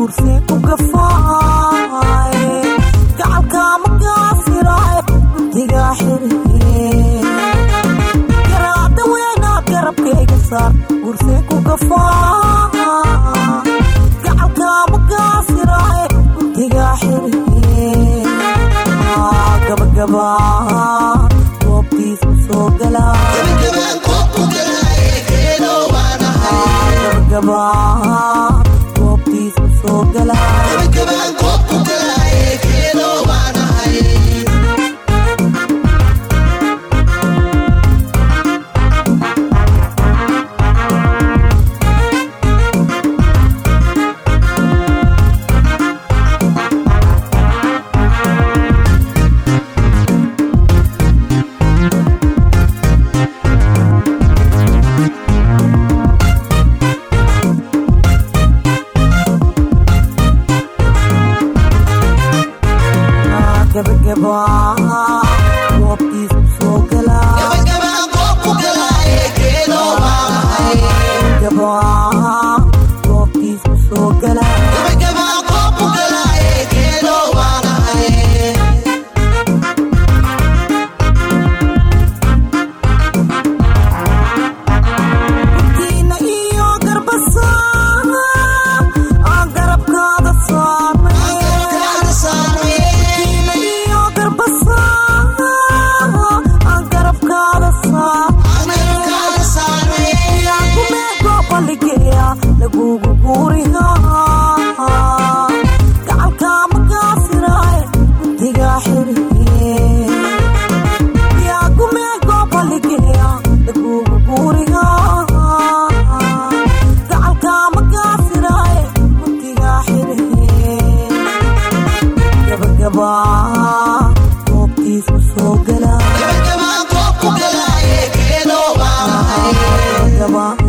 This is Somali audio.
guursee ku gafaaye gacalkaama gaasiraaye guntigaa xiree garaada weynaad garabkayga saar guursee ku gafaa gacalkaama gaasiraaye guntigaa xiree gabagabaa goobtiis ku soo galaa gabagabaa goobtiis ku soo galaa gabagabaa goobtiis ku soo galaa gabagabaa goobtiis ku soo galaa gurtiina iyo garbasaar aan garabkaada saarnay gurtiina iyo garbasaar aan garabkaada saarnay yaakumeego balligeeya lagugu guurihaa gacalkaama gaasiraaye guntigaa xiree yaakumeego balligeeya lagugu guurihaa gacalkaama gaasiraaye guntigaa xiree gabagabaa goobtiis ku soo galaa gabagabaa